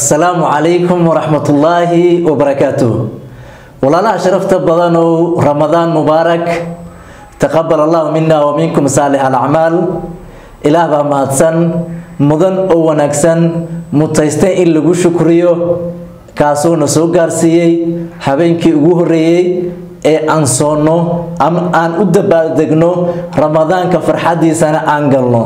assalaamu calaykum waraxmatullaahi wabarakaatuh walaalaha sharafta badanow ramadaan mubaarak taqabal allahu mina wa minkum saalix alacmaal ilaah baa mahadsan mudan oo wanaagsan mutaysta in lagu shukriyo kaasuuna soo gaarsiiyey habeenkii ugu horeeyey ee aan soonno ama aan u dabaaldegno ramadaanka farxadiisana aan galno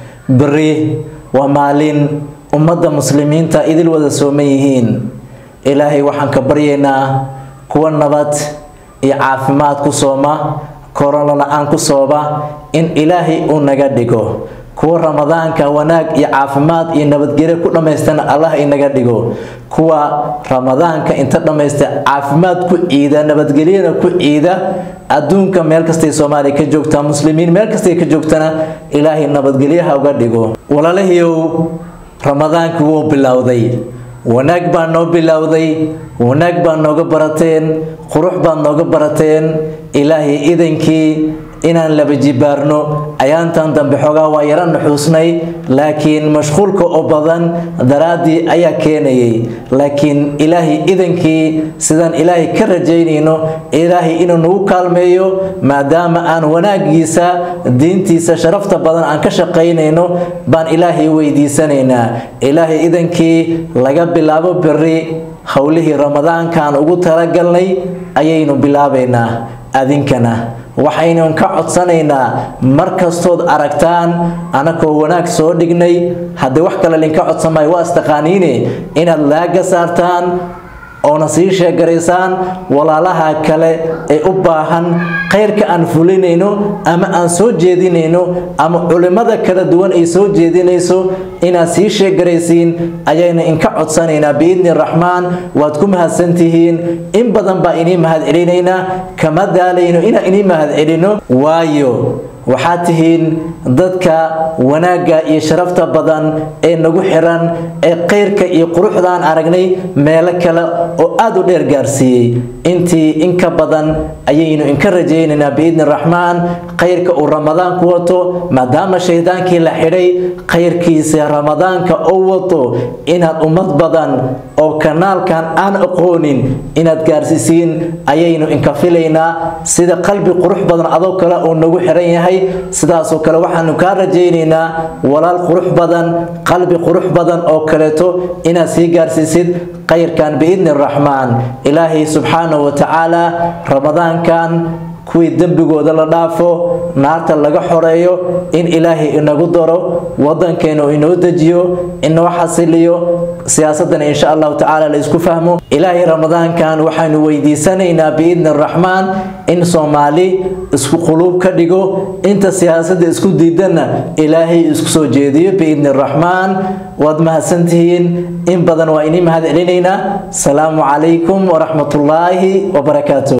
beri waa maalin ummadda muslimiinta idil wada sooman yihiin ilaahay waxaan ka baryaynaa kuwa nabad iyo caafimaad ku sooma korona la-aan ku sooba in ilaahay uu naga dhigo kuwa ramadaanka wanaag iyo caafimaad iyo nabadgelyo ku dhammaystana allah inaga dhigo kuwa ramadaanka inta dhammaysta caafimaad ku ciida nabadgelyana ku ciida adduunka meel kastay soomaaliya ka joogtaa muslimiin meel kastay ka joogtana ilaahay nabadgelyaha uga dhigo walaalahiyow ramadaankii wuu bilowday wanaag baa noo bilowday wanaag baa nooga barateen qurux baad nooga barateen ilaahay idankii inaan laba jibaarno ayaantan dambe xoogaa waa yaro nuxuusnay laakiin mashquulka oo badan daraaddii ayaa keenayay laakiin ilaahay idankii sidaan ilaahay ka rajaynayno ilaahay inuu nagu kaalmeeyo maadaama aan wanaagiisa diintiisa sharafta badan aan ka shaqaynayno baan ilaahay weydiisanaynaa ilaahay idankii laga bilaabo beri howlihii ramadaankaan ugu talagalnay ayaynu bilaabaynaa adinkana waxaynu ka codsanaynaa mar kastood aragtaan anakoo wanaag soo dhignay haddii wax kale linka codsamay waa istaqaaniine inaad laaga saartaan oona sii sheegaraysaan walaalaha kale ee u baahan khayrka aan fulinayno ama aan soo jeedinayno ama culimmada kala duwan ay soo jeedinayso inaad sii sheegaraysiin ayaynu inka codsanaynaa biidni raxmaan waad ku mahadsantihiin in badan baa inii mahad celinaynaa kama daalayno inaan inii mahad celino waayo waxaad tihiin dadka wanaagga iyo sharafta badan ee nagu xiran ee khayrka iyo quruxdaan aragnay meelo kale oo aada u dheer gaarsiiyey intii in ka badan ayaynu inka rajaynaynaa biidni raxmaan khayrka uu ramadaanku wato maadaama shaydaankii la xidhay khayrkiisa ramadaanka oo wato inaad ummad badan oo kanaalkan aan aqoonin inaad gaarsiisiin ayaynu inka filaynaa sida qalbi qurux badan adoo kale uu nagu xiran yahay sidaasoo kale waxaanu kaa rajaynaynaa walaal qurux badan qalbi qurux badan oo kaleeto inaad sii gaarsiisid khayrkan biidni raxmaan ilaahay subxaanahu wa tacaala ramadaankan kuwii dembigooda la dhaafo naarta laga xoreeyo in ilaahay inagu daro wadankeena uu inoo dejiyo inoo xasiliyo siyaasadana insha allahu tacaala la isku fahmo ilaahay ramadaankan waxaanu weydiisanaynaa biidni raxmaan in soomaali isku quluub ka dhigo inta siyaasadda isku diidanna ilaahay isku soo jeediyo biidni raxmaan waad mahadsantihiin in badan waa inii mahad celinaynaa asalaamu calaykum waraxmatullaahi wabarakaatu